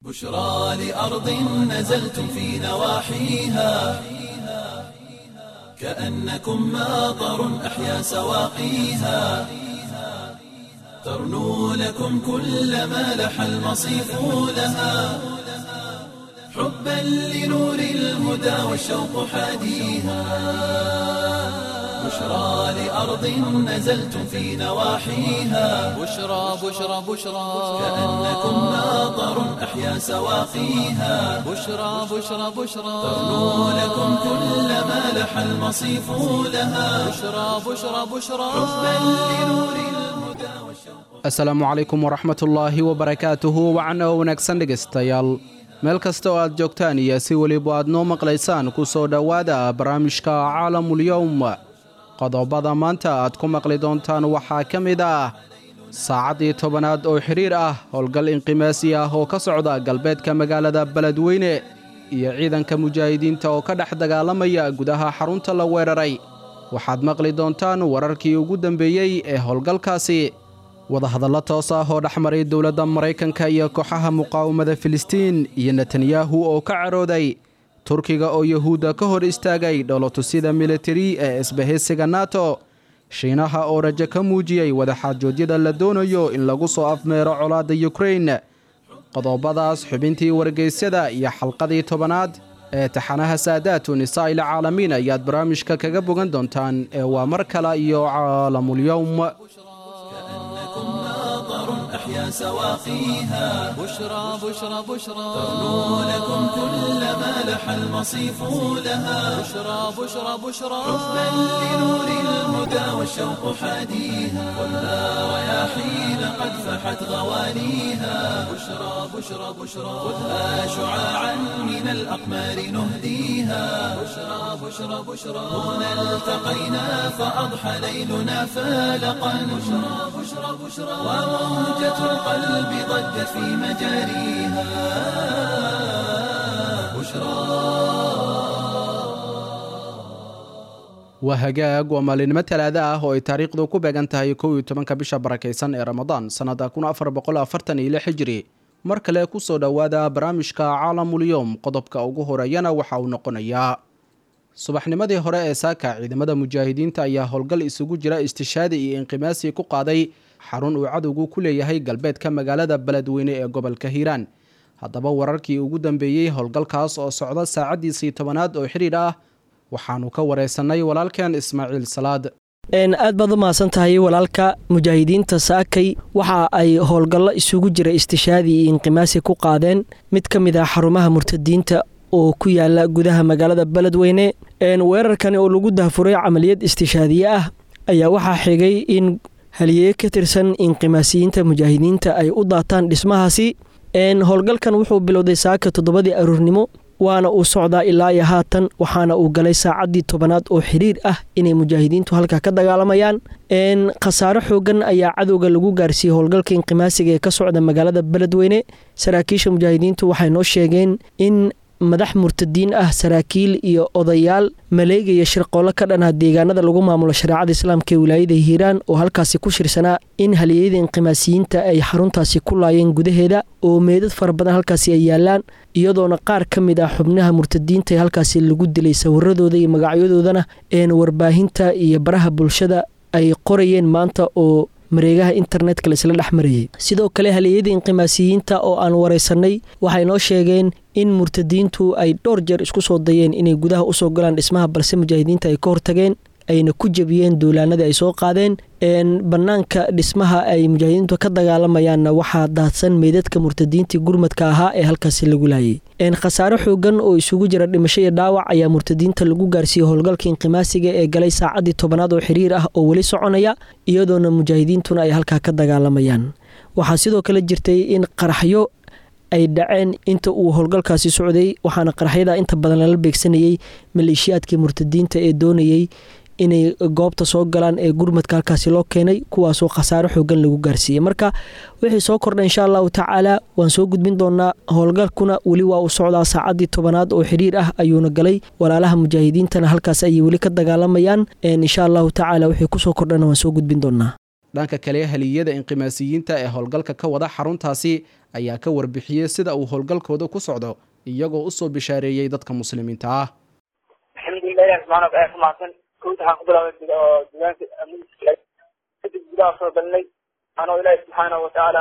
بشرى لأرض نزلتم في نواحيها كأنكم ماطر أحيا سواقيها ترنو لكم كل ما لح المصيف لها حبا لنور الهدى والشوق حاديها بشرى لأرض نزلتم في نواحيها بشرى بشرى بشرى كأنكم ماطر أحيا سواقيها بشرى بشرى بشرى ترنو لكم كل ما لح المصيف لها بشرى بشرى بشرى حبا لنور الهدى والشوق asalaamu calaykum waraxmatullaahi wabarakaatuhu wacan oo wanaagsan dhegaystayaal meel kasta oo aad joogtaan iyo si weliba aad noo maqlaysaan ku soo dhowaada barnaamijka caalamulyowm qodobada maanta aad ku maqli doontaan waxaa ka mid ah saacaddii tobanaad oo xidhiir ah howlgal inqimaasi ah oo ka socda galbeedka magaalada beledweyne iyo ciidanka mujaahidiinta oo ka dhex dagaalamaya gudaha xarunta la weeraray waxaad maqli doontaan wararkii ugu dambeeyey ee howlgalkaasi wadahadallo toos ah oo dhex maray dowladda maraykanka iyo kooxaha muqaawamada filistiin iyo netanyahu oo ka carooday turkiga oo yuhuudda ka hor istaagay dholotusida militari ee isbahaysiga nato shiinaha oo rajo ka muujiyey wadaxaajoodyada la doonayo in lagu soo afmeero colaadda yukrain qodobadaas xubintii wargeysyada iyo xalqadii tobanaad ee taxanaha saadaatu nisaa'il caalamiin ayaad barnaamijka kaga bogan doontaan ee waa mar kale iyo caalamulyowm كأنكم ماطر أحيا سواقيها بشرى بشرى بشرى ترنو لكم كل ما لح المصيف لها بشرى بشرى بشرى حبا لنور الهدى والشوق حاديها ولا رياحين قد فحت غوانيها بشرى بشرى بشرى خذها شعاعا من الأقمار نهديها بشرى بشرى بشرى هنا التقينا فأضحى ليلنا فالقا بشرى بشرى بشرى وموجة القلب ضجت في مجاريها بشرى waa hagaag waa maalinimo talaada ah oo ay taariikhdu ku beegan tahay kow iyo tobanka bisha barakaysan ee ramadaan sannada kun afar boqol afartan iyo lix hijri mar kale ku soo dhowaada barnaamijka caalamulyowm qodobka ugu horeeyana waxa uu noqonayaa subaxnimadii hore ee saaka ciidamada mujaahidiinta ayaa howlgal isugu jira istishaadi iyo inqimaasi ku qaaday xarun uu cadowgu ku leeyahay galbeedka magaalada beledweyne ee gobolka hiiraan haddaba wararkii ugu dambeeyey howlgalkaas oo socda saacaddiisii tobanaad oo xidhiidh ah waxaanu ka wareysanay walaalkeen ismaaciil salaad aad baad u mahadsan tahay walaalka mujaahidiinta saakay waxa ay howlgallo isugu jira istishaadi iyo inqimaasi ku qaadeen mid ka mid ah xarumaha murtadiinta oo ku yaala gudaha magaalada beledweyne weerarkani oo lagu dahfuray camaliyad istishaadiye ah ayaa waxaa xigay in haliyeeye ka tirsan inqimaasiyiinta mujaahidiinta ay u daataan dhismahaasi howlgalkan wuxuu bilowday saaka toddobadii aruurnimo waana uu socdaa ilaa iyo haatan waxaana uu galay saacaddii tobanaad oo xiriir ah inay mujaahidiintu halkaa ka dagaalamayaan khasaaro xoogan ayaa cadowga lagu gaarsiiyey howlgalka inqimaasiga ee ka socda magaalada beledweyne saraakiisha mujaahidiintu waxay noo sheegeen in madax murtadiin ah saraakiil iyo odayaal maleegaya shirqoollo ka dhanaa deegaanada lagu maamulo shareecada islaamka ee wilaayada hiiraan oo halkaasi ku shirsanaa in haliyeyada inqimaasiyiinta ay xaruntaasi ku laayeen gudaheeda oo meedad fara badan halkaasi ay yaalaan iyadoona qaar ka mid ah xubnaha murtadiinta ee halkaasi lagu dilay sawiradooda iyo magacyadoodana een warbaahinta iyo baraha bulshada ay qorayeen maanta oo mareegaha internetka laisla dhex marayay sidoo kale haliyeyada inqimaasiyiinta oo aan wareysanay waxay noo sheegeen in murtadiintu ay dhowr jeer isku soo dayeen inay gudaha usoo galaan dhismaha balse mujaahidiinta ay ka hortageen ayna ku jebiyeen duulaanadii ay soo qaadeen banaanka dhismaha ay mujaahidiintu ka dagaalamayaanna waxaa daadsan meydadka murtadiintii gurmadka ahaa ee halkaasi lagu laayay khasaare xoogan oo isugu jira dhimasho iyo dhaawac ayaa murtadiinta lagu gaarsiiyey howlgalka inqimaasiga ee galay saacaddii tobanaad oo xiriir ah oo weli soconaya iyadoona mujaahidiintuna ay halkaa ka dagaalamayaan waxaa sidoo kale jirtay in qaraxyo ay dhaceen inta uu howlgalkaasi socday waxaana qaraxyada inta badan lala beegsanayey maleeshiyaadkii murtadiinta ee doonayey inay goobta soo galaan ee gurmadka halkaasi loo keenay kuwaasoo khasaaro xoogan lagu gaarsiiyey marka wixii soo kordha insha allahu tacaala waan soo gudbin doonaa howlgalkuna weli waa uu socdaa saacaddii tobanaad oo xiriir ah ayuuna galay walaalaha mujaahidiintana halkaas ayay weli ka dagaalamayaan insha allahu tacaala wixii kusoo kordhana waan soo gudbin doonaa dhanka kale haliyada inqimaasiyiinta ee howlgalka ka wada xaruntaasi ayaa ka warbixiyey sida uu howlgalkooda ku socdo iyagoo usoo bishaareeyey dadka muslimiinta ah alxamdulilah ilahi subxana wataala ku mahadsan kowta waxaan ku bilaabay oo diiwaanka kadib gudaha soo galnay anoo ilaahi subxaanahu watacaala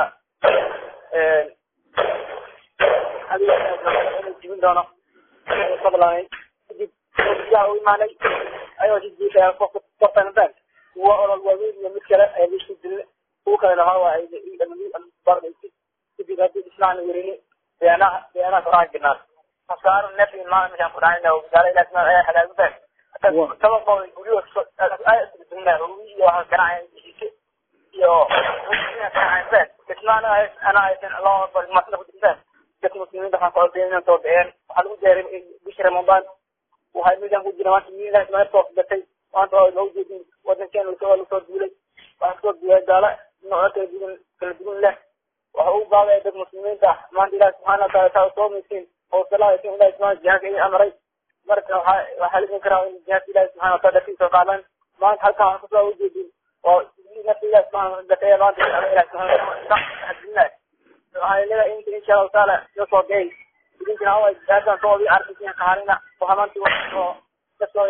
jibin doono soo bilaabnay kadib gudaha u imaanay ayagoo si jiifaya kortan bank kuwa olol waaweyn iyo mid kale ayaa laisku dilna kuwa kale lahaa waa kadib haddii islaan werini beanaha beanaha koraan jirnaa askaaru nefi maa meeshaan ku dhacayna gaala ilaah subxaana ayaa halaagu baan taba qowl guryo aadna hubi iyo waxaa ganacaya heshiise iyo ganacayaan ismaana ana aysan loo masna ku jirtaan dadka muslimiinta waxaan ku codsayn inaan soo bixeen waxaa lagu jaaray bishii ramadaan waxay midaan ku jira maanta ilaah subxaana soo gatay maanta waa loo jeedin wadankeena waa lasoo duulay waxaa soo duulay gaala nooco kala duwan kala duwan leh waxa uu baabaya dad muslimiinta ah maanta ilaah subxaana wataala taa soo maysiin oo salaadaysin ilaah subxaana jihaadka ii amray marka waxaa waxaa lidin karaa in jihaadka ilahi subxana wataala dartiisa soo qaadan maanta halkan waxaan kusoo ujeedin oo nafta ilahi subxana gataya maanta ilahi subxana hadilnaay waxaa leedahay inta insha allahu taala iyo soo gay idinkina awa jihaadkan soo ii arkaysin kaharina waxaa maanta oo kasoo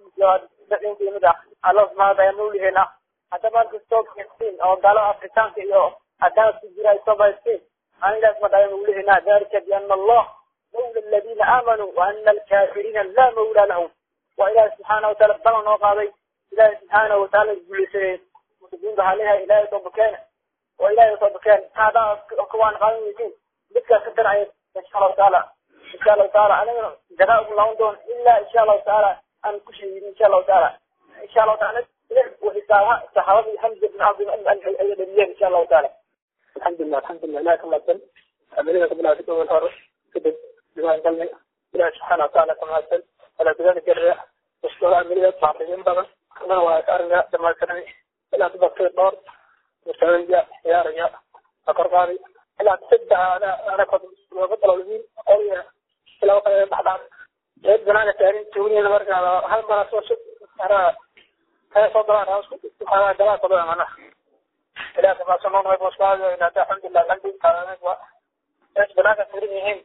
dad inta yimid ah allah subxana wataala mawliheena hadda maanta soo gasin oo gaalada afrikaanka iyo haddaad ku jira ay soo baysteen aan ilahi subxana wataala mawliheena dalika biana allah مولى الذين آمنوا وأن الكافرين لا مولى لهم وإله سبحانه وتعالى بلغ نوقاضي إله سبحانه وتعالى يقول سيد مسلمين بحالها إله يطبكان وإله يطبكان هذا كوان قانون يكون بك ستر عيد إن شاء الله تعالى إن شاء الله تعالى أنا جزاء الله دون إلا إن شاء الله تعالى أن كشي إن شاء الله تعالى إن شاء الله تعالى وحسابها صحابي حمزة بن عبد المؤمن إن شاء الله تعالى الحمد لله الحمد لله لا كما تن أمريكا قبل أن والأرض كده diiwaan galnay ilahi subxaana watacaala ka mahadsan ala gudaha garra mashkuura amilida baaqiyin badan kana waa ariga dhamaystiray ilaa dadka dhowr mustaqbalya ciyaaraya akorqaadi ilaa saddex ana ana kod looga dalawlin oya ilaa kale baxdhaan eed banaaga taarin tuugniina markaa hal mara soo ara haya soo galaan haasku waxaa galaa kodo amana ilaa kama soo noqday boskaada inaata alxamdulilah qalbi kaanay waa eed banaaga taarin yihiin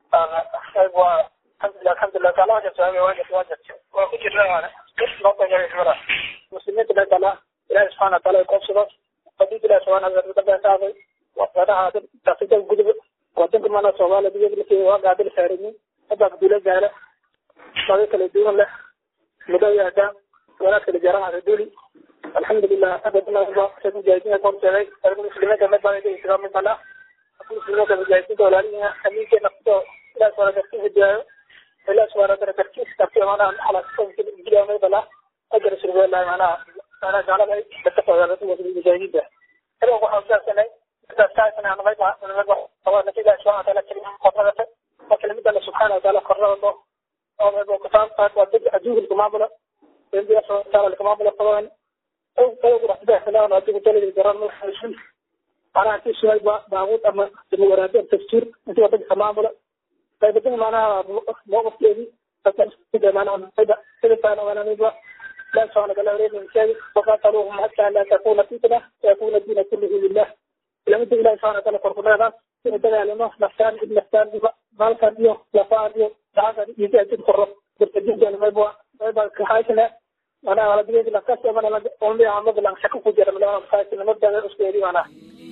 waa alxamdulilah alxamdulilah kaala wajab saami wajab wajab waa ku jirna waana loo tagay xumada muslimiinta la dala ilahi subxaana wataala koobsado hadii ilahi subxaana wataala dabaasaabay wadaha dasida gudub wadanka mana soomaaliya digagilkii waa gaadil saarinin hadda guula gaala maga kala duwan leh mudo yaada wanaag kala jaranaada duli alxamdulilah abadnaa mujaahidinka koobsaday muslimiinta madbaa mid bala muslimiinta mujaahidinta walaalihiina amiinkeena kudo ilaah subhana dartiisa jaayo ilaah subhana wataala dartiisa dartiisa manaha xalaasjilaamay bala ajar surbeelahay manaha manaha gaalada dadka soogaala mujaahidiinta aniga waxaan usaabsanay ilaah subhana wataala kelima kornagata oo kelimada subxaana wataala kornagado oo kusaabtaas waa dad adduunka lkamaamulo ilaah subhana wataala lkamaamulo qaban awguraxdaxsanaan adigu daligi garan muxalisin manaha intii suhay baabuud ama waraadeen dastuur intii wadanka kamaamula qaybadin manaha mowqifkeedii manaha لا سبحان الله وليد من شيء وقاتلوهم حتى لا تكون فتنة ويكون الدين كله لله لما تقول الله سبحانه وتعالى قرقنا هذا سنتبع لنا نفسان ابن نفسان مالكا ديو لفان ديو دعاك يجي أجد قرب بالتجيب جانا ميبوا ميبوا كحايشنا أنا على بيجي لكاسي أنا أمي عمد لان شكو فجر من الله مخايشنا مبدأ أسكيري وانا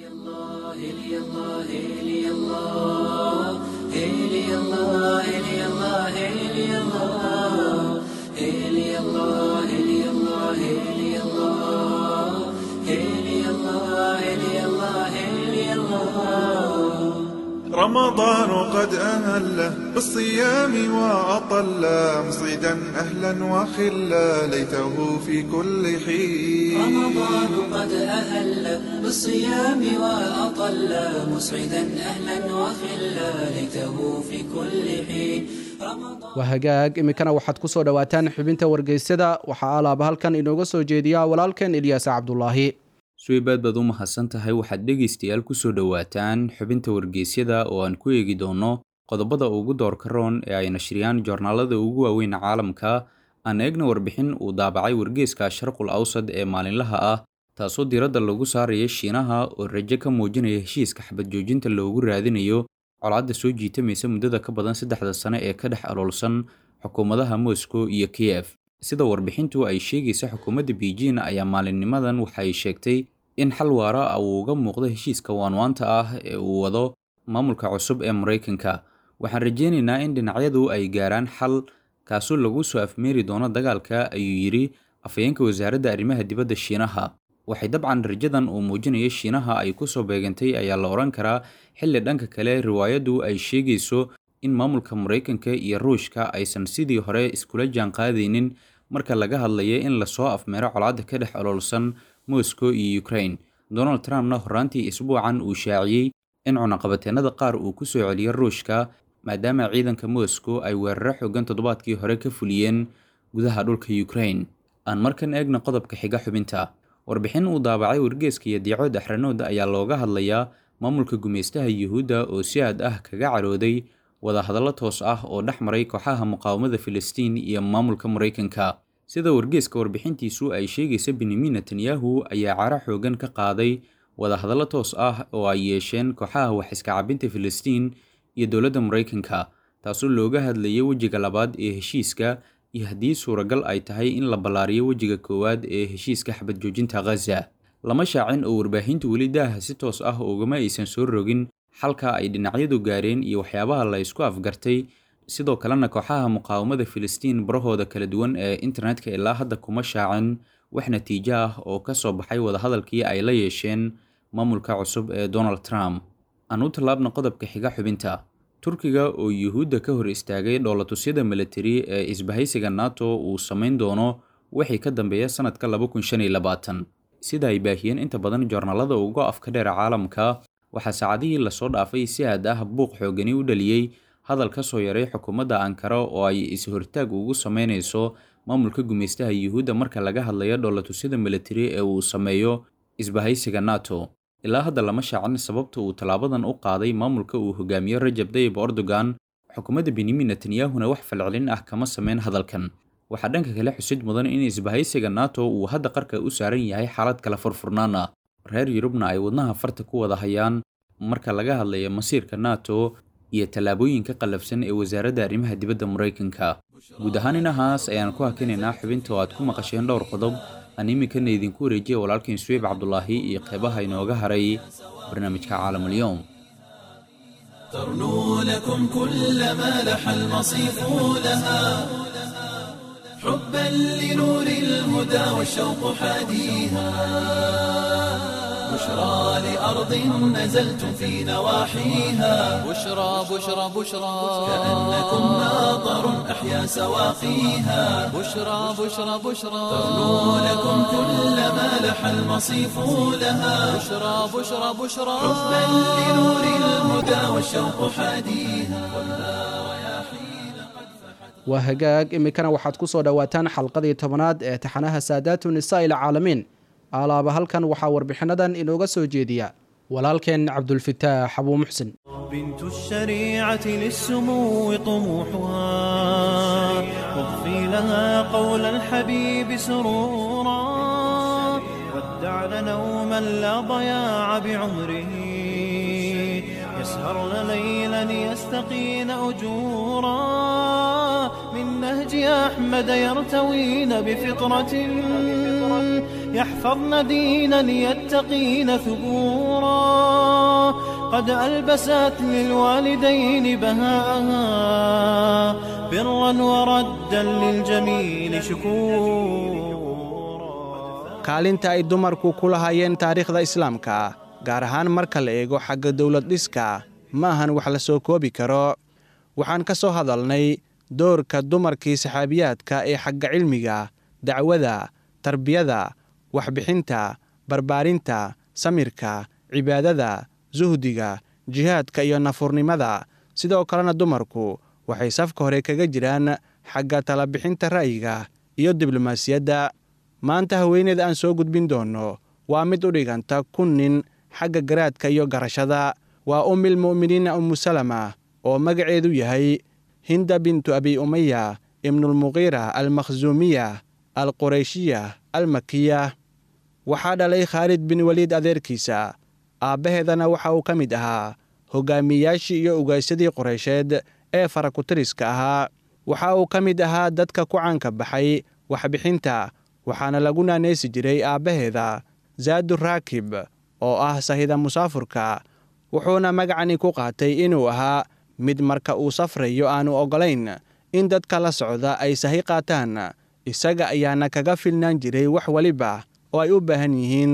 رمضان قد أهله بالصيام وأطل مصيدا أهلا وخلا ليته في كل حين رمضان قد أهل بالصيام وأطل مسعدا أهلا وخلا ليته في كل حين رمضان waa hagaag iminkana waxaad ku soo dhowaataan xubinta wargeysyada waxaa alaaba halkan inooga soo jeediya walaalkeen ilyaas cabdulaahi suweybaad baad u mahadsan tahay waxaad dhegaystayaal ku soo dhowaataan xubinta wargeysyada oo aan ku eegi doono qodobada ugu doorka roon ee ay nashriyaan joornaalada ugu waaweyn caalamka aan eegna warbixin uu daabacay wargeeska sharqul awsad ee maalinlaha ah taasoo diiradda lagu saaraya shiinaha oo rajo ka muujinaya heshiiska xabad joojinta loogu raadinayo colaadda soo jiitamaysa muddada ka badan saddexda sane ee ka dhex aloolsan xukuumadaha moscow iyo kiyef sida warbixintu ay sheegaysa xukuumadda beijing ayaa maalinnimadan waxay sheegtay in xal waara ah uu uga muuqdo heshiiska waanwaanta ah ee uu wado maamulka cusub ee maraykanka waxaan rajaynaynaa in dhinacyadu ay gaaraan xal kaasoo lagu soo afmeeri doono dagaalka ayuu yidhi afhayeenka wasaaradda arrimaha dibadda shiinaha waxay dabcan rajadan uu muujinayo shiinaha ay kusoo beegantay ayaa la odhan karaa xilli dhanka kale riwaayaddu ay sheegayso in maamulka maraykanka iyo ruushka aysan sidii hore iskula jaanqaadaynin marka laga hadlaya in lasoo afmeero colaadda ka dhex oloolsan moscow iyo ukraine donald trumpna horraantii isbuucan uu shaaciyey in cunaqabateennada qaar uu ku soo celiyo ruushka maadaama ciidanka moscow ay weeraro xoogan toddobaadkii hore ka fuliyeen gudaha dhulka ukraine aan markan eegna qodobka xiga xubinta warbixin uu daabacay wargeeska iyo diicood axranood ayaa looga hadlayaa maamulka gumaystaha yuhuudda oo si aad ah kaga carooday wadahadallo toos ah oo dhex maray kooxaha muqaawamada filistiin iyo maamulka maraykanka sida wargeeska warbixintiisu ay sheegaysa benyamin netanyahu ayaa caro xoogan ka qaaday wadahadallo toos ah oo ay yeesheen kooxaha wax iska cabinta filistiin iyo dowladda maraykanka taasoo looga hadlayay wejiga labaad ee heshiiska iyo haddii suuragal ay tahay in la ballaariyo wejiga koowaad ee heshiiska xabad joojinta khaza lama shaacin oo warbaahintu weli daaha si toos ah ugama aysan soo rogin xalka ay dhinacyadu gaareen iyo waxyaabaha la isku afgartay sidoo kalena kooxaha muqaawamada filistiin barahooda kala duwan ee internetka ilaa hadda kuma shaacin wax natiijo ah oo ka soo baxay wadahadalkii ay la yeesheen maamulka cusub ee donald trump aan u tallaabna qodobka xiga xubinta turkiga oo yuhuudda ka hor istaagay dhoolatusyada militari ee isbahaysiga nato uu samayn doono wixii ka dambeeya sanadka sida ay baahiyeen inta badan joornaalada uga afka dheer caalamka waxaa saacadihii lasoo dhaafay si aad ah buuq xoogani u dhaliyey hadal ka soo yaray xukuumadda ankara oo ay is-hortaag ugu sameynayso maamulka gumaystaha yuhuudda marka laga hadlayo dhoolatusyada militari ee uu sameeyo isbahaysiga nato ilaa hadda lama shaacin sababta uu tallaabadan u qaaday maamulka uu hogaamiyo rajab dayib erdogan xukuumadda benyamin netanyahuna wax falcelin ah kama sameyn hadalkan waxaa dhanka kale xusid mudan in isbahaysiga nato uu hadda qarka u saaran yahay xaalad kala furfurnaan ah reer yurubna ay wadnaha farta ku wada hayaan marka laga hadlayo masiirka nato iyo tallaabooyinka qallafsan ee wasaaradda arrimaha dibadda maraykanka guud ahaan inahaas ayaan ku hakinaynaa xubinta oo aad ku maqasheen dhowr qodob aan iminkana idinku wareejiya walaalkiin suweyb cabdulaahi iyo qeybaha inooga haray barnaamijka caalamulyoom ترنو لكم كل ما لح المصيف لها حبا لنور الهدى والشوق حاديها بشرى لأرض نزلتم في نواحيها بشرى بشرى بشرى كأنكم ماطر أحيا سواقيها بشرى بشرى بشرى ترنو لكم كل ما لح المصيف لها بشرى بشرى بشرى حبا لنور الهدى والشوق حاديها waa hagaag iminkana waxaad ku soo dhowaataan xalqadii tobanaad ee taxanaha saadaatu nisaa ilcaalamiin alaaba halkan waxaa warbixinnadan inooga soo jeediya walaalkeen cabdulfitaax abuu muxsin بنت الشريعة للسمو طموحها واغفي لها قول الحبيب سرورا ودعن نوما لا ضياع بعمره يسهرن ليلا يستقين أجورا من نهج أحمد يرتوين بفطرة يحفظن دينا يتقين ثبورا قد ألبست للوالدين بهاءها برا وردا للجميل شكورا kaalinta ay dumarku ku lahaayeen taariikhda islaamka gaar ahaan marka la eego xagga dowlad dhiska ma ahan wax la soo koobi karo waxaan ka soo hadalnay doorka dumarkii saxaabiyaadka ee xagga cilmiga dacwada tarbiyada waxbixinta barbaarinta samirka cibaadada suhdiga jihaadka iyo nafurnimada sidoo kalena dumarku waxay safka hore kaga jiraan xagga talabixinta ra'yiga iyo diblomaasiyadda maanta haweeneed aan soo gudbin doonno waa mid u dhiganta kun nin xagga garaadka iyo garashada waa ummil mu'miniina umusalama oo magaceedu yahay hinda bintu abi umaya ibnulmuqiira almakhsuumiya alqurayshiya almakiya waxaa dhalay khaalid bin weliid adeerkiisa aabbaheedana waxa uu ka mid ahaa hogaamiyayaashii iyo ugaysadii qureysheed ee farakutiriska ahaa waxa uu ka mid ahaa dadka ku caanka baxay waxbixinta waxaana lagu naanaysi jiray aabbaheeda zaadu raakib oo ah sahida musaafurka wuxuuna magacani ku qaatay inuu ahaa mid marka uu safrayo aanu oggolayn in dadka la socda ay sahi qaataan isaga ayaana kaga filnaan jiray wax weliba oo ay u baahan yihiin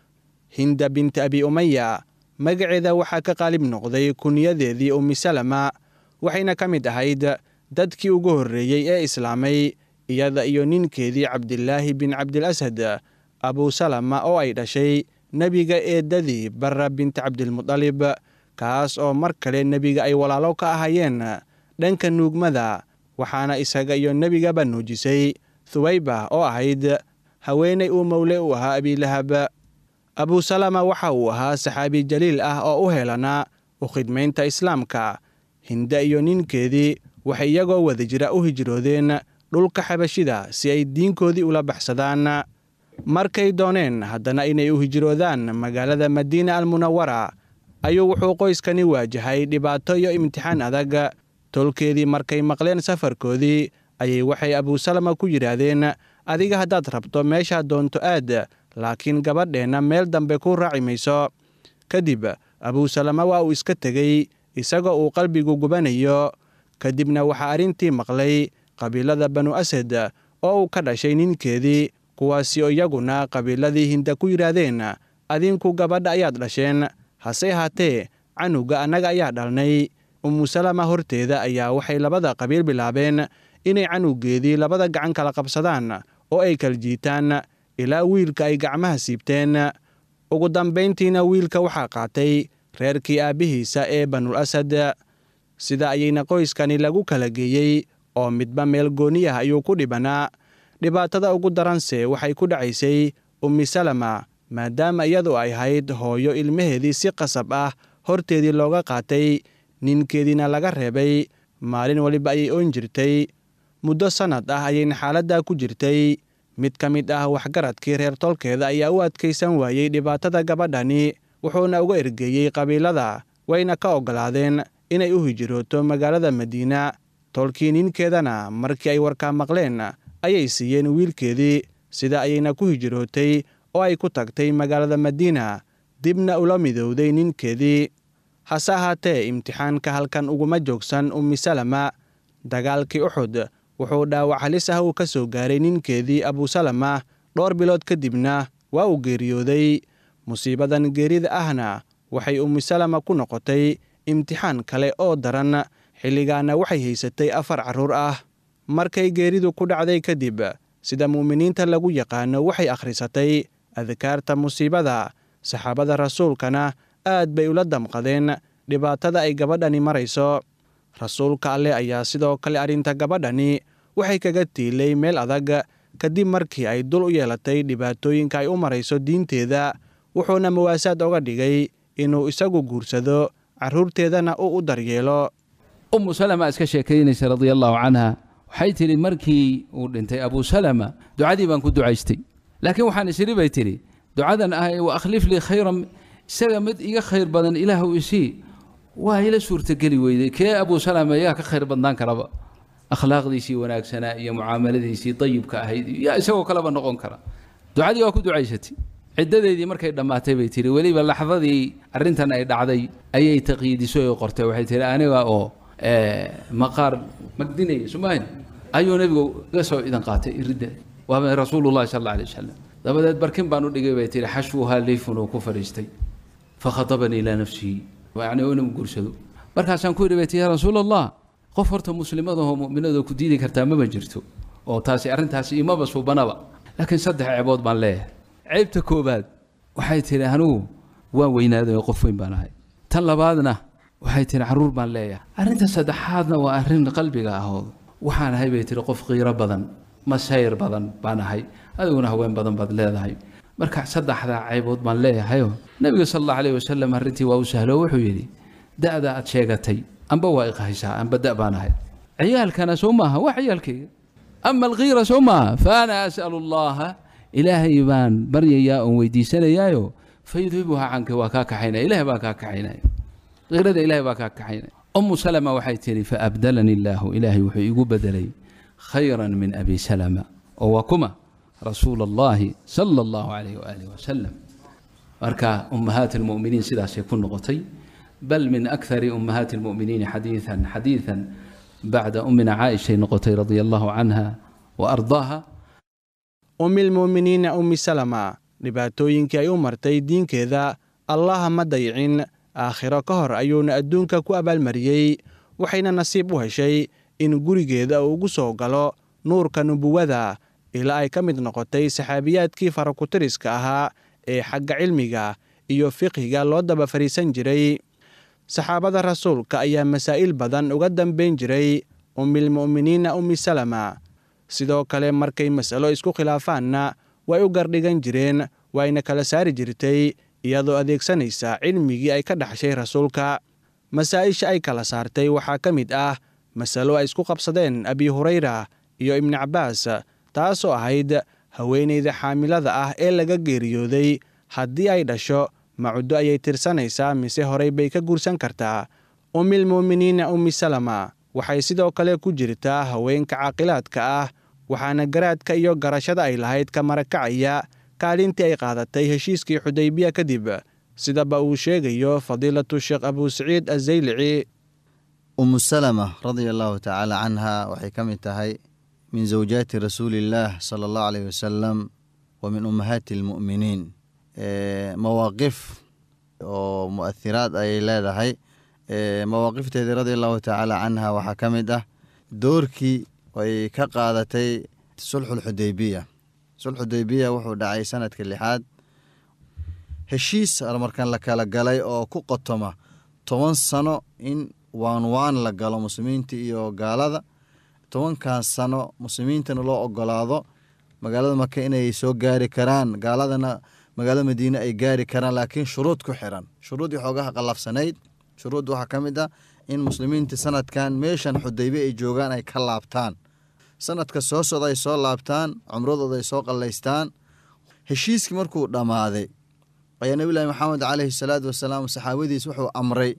hinda binti abi umaya magaceeda waxaa ka qaalib noqday kuniyadeedii ummisalama waxayna ka mid ahayd dadkii ugu horreeyey ee islaamay iyada iyo ninkeedii cabdilaahi bin cabdilasad abusalama oo ay dhashay nebiga eedadii barra binti cabdilmudalib kaas oo mar kale nebiga ay walaalo ka ahaayeen dhanka nuugmada waxaana isaga iyo nebigaba nuujisay thuwayba oo ahayd haweenay uu mowle u ahaa abiilahab abusalama waxa uu ahaa saxaabi jaliil ah oo u helanaa u khidmaynta islaamka hinde iyo ninkeedii waxay iyagoo wada jira u hijroodeen dhulka xabashida si ay diinkoodii ula baxsadaan markay dooneen haddana inay u hijroodaan magaalada madiina almunawara ayuu wuxuu qoyskani waajahay dhibaato iyo imtixaan adag tolkeedii markay maqleen safarkoodii ayay waxay abuusalama ku yidhaahdeen adiga haddaad rabto meeshaad doonto aad laakiin gabadheenna meel dambe ku raaci mayso kadib abuusalama waa uu iska tegey isagoo uu qalbigu gubanayo kadibna waxaa arrintii maqlay qabiilada banu asad oo uu ka dhashay ninkeedii kuwaasi oo iyaguna qabiiladii hinda ku yidhaahdeen adinku gabadha ayaad dhasheen hase ahaatee canuga annaga ayaa dhalnay umusalama horteeda ayaa waxay labada qabiil bilaabeen inay canugeedii labada gacan kala qabsadaan oo ay kala jiitaan ilaa wiilka ay gacmaha siibteen ugu dambayntiina wiilka waxaa qaatay reerkii aabbihiisa ee banul asad sida ayayna qoyskani lagu kala geeyey oo midba meel gooni ah ayuu ku dhibanaa dhibaatada ugu daranse waxay ku dhacaysay ummisalama maadaama iyadu ay ahayd hooyo ilmaheedii si qasab ah horteedii looga qaatay ninkeediina laga reebay maalin waliba ayay oon jirtay muddo sannad ah ayayna xaaladdaa ku jirtay mid ka mid ah waxgaradkii reer tolkeeda ayaa u adkaysan waayey dhibaatada gabadhani wuxuuna uga ergeeyey qabiilada wayna ka oggolaadeen inay u hijrooto magaalada madiina tolkii ninkeedana markii ay warkaa maqleen ayay siiyeen wiilkeedii sida ayayna ku hijrootay oo ay ku tagtay magaalada madiina dibna ula midowday ninkeedii hase ahaatee imtixaanka halkan uguma joogsan ummisalama dagaalkii uxud wuxuu dhaawac halis ah uu ka soo gaaray ninkeedii abuusalama dhowr bilood kadibna waa uu geeriyooday musiibadan geerida ahna waxay ummisalama ku noqotay imtixaan kale oo daran xilligaana waxay haysatay afar carruur ah markay geeridu ku dhacday kadib sida mu'miniinta lagu yaqaano waxay akhrisatay adkaarta musiibada saxaabada rasuulkana aad bay ula damqadeen dhibaatada ay gabadhani marayso rasuulka alleh ayaa sidoo kale arrinta gabadhani waxay kaga tiilay meel adag kadib markii ay dul u yeelatay dhibaatooyinka ay u marayso diinteeda wuxuuna mawaasaad oga dhigay inuu isagu guursado carruurteedana uu u daryeelo ummu salama iska sheekaynaysa radia allaahu canha waxay tidhi markii uu dhintay abuu salama ducadii baan ku ducaystay laakiin waxaan isiri bay tidhi ducadan ah wa akhlif lii khayran isaga mid iga khayr badan ilaahu isii waa ila suurtageli weyday kee abuu salama yaa ka khayr badnaan karaba akhlaaqdiisii wanaagsanaa iyo mucaamaladiisii dayibka ahayd yaa isagoo kaleba noqon kara ducadii waa ku ducaysatay ciddadeedii markay dhammaatay bay tihi weliba laxdadii arrintan ay dhacday ayay taqyiidisay oo qortay waxay tihi aniga oo maqaar magdinaya somaahn ayuu nebigu iga soo idan qaatay iridda waa rasuulullahi sal alla alay wasalam dabadeed barkin baan u dhigay bay tihi xashwuhaa liifun uu ku fadhiistay fakhatabanii ilaa nafsihi yacni oo inuu guursado markaasaan ku yidhi bay tihi yaa rasuul allah qof horta muslimadahoo mu'minadoo ku diidi kartaa mama jirto oo taasi arrintaasi imaba suubanaba laakiin saddex ceebood baan leeyahay ceebta koobaad waxay tihi anigu waan weynaaday oo qof weyn baan ahay tan labaadna waxay tihi carruur baan leeyahay arrinta saddexaadna waa arrin qalbiga ahood waxaan ahay bay tihi qof qiiro badan masayr badan baan ahay adiguna haween badan baad leedahay marka saddexdaa ceebood baan leeyahayoo nebiga sal allahu alayh wasalam arrintii waa u sahlo wuxuu yidhi da'da aad sheegatay amba waa iqahaysaa amba da' baan ahay ciyaalkana soo maaha waa ciyaalkayga ama alkiira soo maaha fa ana as'alu allaha ilaahay baan baryayaa oon weydiisanayaayo fayudhibuha canka waa kaa kaxaynaya ilahay baa kaa kaxaynaya kiirada ilahay baa kaa kaxaynaya umu salama waxay tihi faabdalani illaahu ilaahay wuxuu igu bedelay khayran min abi salama oo waa kuma rasuula allahi sala allahu calayh waaalih wasalam marka ummahaat almu'miniin sidaasay ku noqotay bal min akthari ummahaati almu'miniina xadiidan xadiidan bacda ummina caaishay noqotay radia allahu canha wa ardaaha ummilmu'miniina ummi salama dhibaatooyinkii ay u martay diinkeeda allaha ma dayicin aakhiro ka hor ayuuna adduunka ku abaalmariyey waxayna nasiib u heshay in gurigeeda uu ugu soo galo nuurka nubuwada ilaa ay ka mid noqotay saxaabiyaadkii farakutiriska ahaa ee xagga cilmiga iyo fiqhiga loo daba fadhiisan jiray saxaabada rasuulka ayaa masaa'il badan uga dambayn jiray ummilmu'miniina ummi salama sidoo kale markay mas'alo isku khilaafaanna way u gardhigan jireen wayna kala saari jirtay iyadoo adeegsanaysa cilmigii ay ka dhaxshay rasuulka masaa'isha ay kala saartay waxaa ka mid ah masalo ay isku qabsadeen abi hurayra iyo ibni cabbaas taasoo ahayd haweenayda xaamilada ah ee laga geeriyooday haddii ay dhasho macuddo ayay tirsanaysaa mise horay bay ka guursan kartaa ummilmu'miniina ummi salama waxay sidoo kale ku jirtaa haweenka caaqilaadka ah waxaana garaadka iyo garashada ay lahayd ka marakacaya kaalintii ay qaadatay heshiiskii xudaybiya kadib sidaba uu sheegayo fadiilatu sheekh abuu saciid azaylici umu salama radia allahu tacaala canha waxay ka mid tahay min zawjaati rasuuliillaah sala allahu aleyh wasalam wa min ummahaati almu'miniin mawaaqif oo mu'ahiraad ayay leedahay mawaaqifteedii radia allahu tacaala canha waxaa ka mid ah doorkii ay ka qaadatay sulxulxudaybiya sulxudaybiya wuxuu dhacay sanadka lixaad heshiis markan la kala galay oo ku qotoma toban sano in waan waan la galo muslimiinta iyo gaalada tobankaas sano muslimiintana loo ogolaado magaalada maka inay soo gaari karaan gaaladana magaalada madiine ay gaari karaan laakiin shuruud ku xiran shuruuddii xoogaha qallafsanayd shuruud waxaa ka mid ah in muslimiinta sanadkan meeshan xudaybe ay joogaan ay ka laabtaan sanadka soo socda ay soo laabtaan cumradooda ay soo qallaystaan heshiiskii markuu dhammaaday ayaa nebilahi maxamed caleyhi salaatu wasalaam saxaabadiis wuxuu amray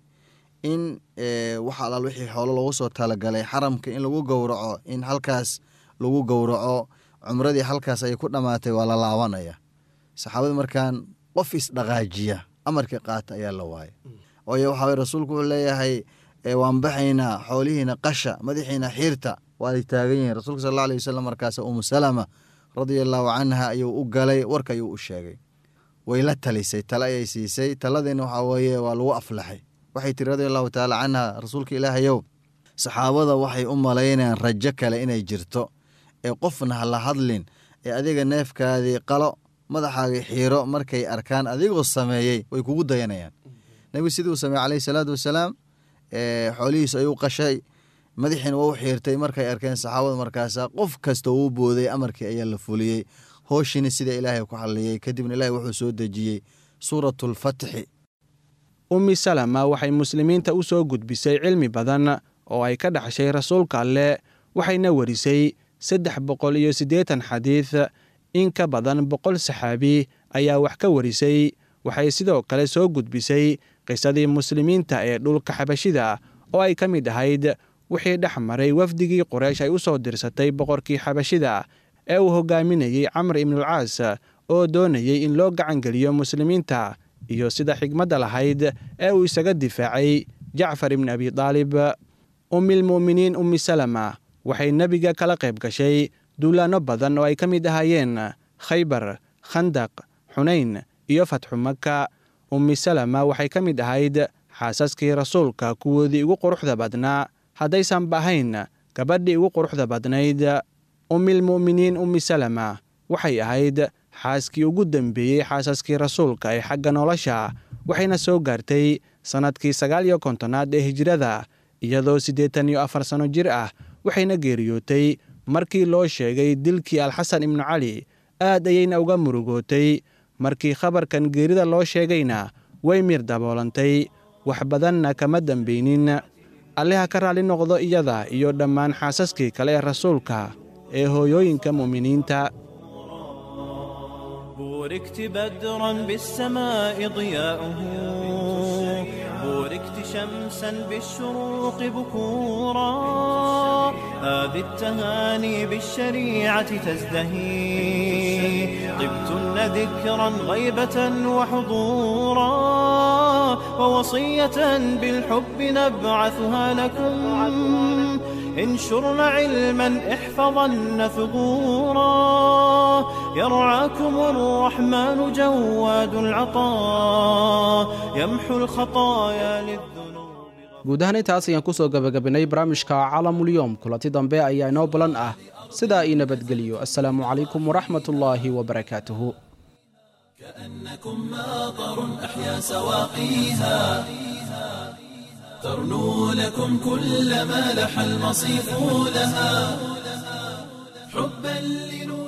in wax alaal wixii xoolo loogu soo talagalay xaramka in lagu gowraco in halkaas lagu gowraco cumradii halkaas ayay ku dhammaatay waa la laabanaya saxaabada markaan qof isdhaqaajiya amarkii qaata ayaa la waayay ooy waxaa rasuulku wuxuu leeyahay waan baxaynaa xoolihiina qasha madaxiina xiirta waa ay taagan yihiin rasuulka sal alla alay wasalam markaas umu salama radia allahu canha ayuu u galay warka ayuu u sheegay way la talisay tale ayay siisay taladiina waxaa weeye waa lagu aflaxay waxay tiri radia allahu tacaala canha rasuulka ilaahayow saxaabada waxay u malaynayaan rajo kale inay jirto ee qofna ha la hadlin ee adiga neefkaadii qalo madaxaagii xiiro markay arkaan adigoo sameeyey way kugu dayanayaan nebigu sidii uu sameeyey caleyhi salaatu wasalaam xoolihiis ayuu qashay madaxiina waa u xiirtay markay arkeen saxaabada markaasa qof kasta uu booday amarkii ayaa la fuliyey hooshiina sida ilaahay ku xalliyey kadibna ilaahay wuxuu soo dejiyey suuratulfatxi ummi salama waxay muslimiinta u soo gudbisay cilmi badan oo ay ka dhaxshay rasuulka alleh waxayna warisay saddex boqol iyo siddeetan xadiid in ka badan boqol saxaabi ayaa wax ka warisay waxay sidoo kale soo gudbisay qisadii muslimiinta ee dhulka xabashida oo ay ka mid ahayd wixii dhex maray wafdigii quraysh ay u soo dirsatay boqorkii xabashida ee uu hogaaminayey camr ibnulcaas oo doonayey in loo gacangeliyo muslimiinta iyo sida xigmadda lahayd ee uu isaga difaacay jacfar ibni abi daalib ummilmu'miniin ummi salama waxay nebiga kala qayb gashay duulaanno badan oo ay ka mid ahaayeen khaybar khandaq xunayn iyo fatxu maka ummi salama waxay ka mid ahayd xaasaskii rasuulka kuwoodii ugu quruxda badnaa haddaysanba ahayn gabadhii ugu quruxda badnayd ummilmu'miniin ummi salama waxay ahayd xaaskii ugu dembeeyey xaasaskii rasuulka ee xagga nolosha waxayna soo gaartay sannadkii sagaal iyo kontonaad ee hijrada iyadoo siddeetan iyo afar sanno jir ah waxayna geeriyootay markii loo sheegay dilkii alxasan ibnu cali aad ayayna uga murugootay markii khabarkan geerida loo sheegayna way mir daboolantay wax badanna kama dambeynin alleha ka raalli noqdo iyada iyo dhammaan xaasaskii kale ee rasuulka ee hooyooyinka mu'miniinta بوركت بدرا بالسماء ضياؤه بوركت شمسا بالشروق بكورا هذه التهاني بالشريعة تزدهي طبتن ذكرا غيبة وحضورا ووصية بالحب نبعثها لكم انشرن علما احفظن ثغورا يرعاكم الرحمن جواد العطاء يمحو الخطايا للذنوب guud ahaan intaas ayaan ku soo gebagabinay barnaamijka caalamulyoom kulanti dambe ayaa inoo balan ah sidaa ii nabadgeliyo assalaamu calaykum waraxmatullaahi wabarakaatuhu كأنكم ماطر أحيا سواقيها ترنو لكم كل ما لح المصيف لها حبا لنور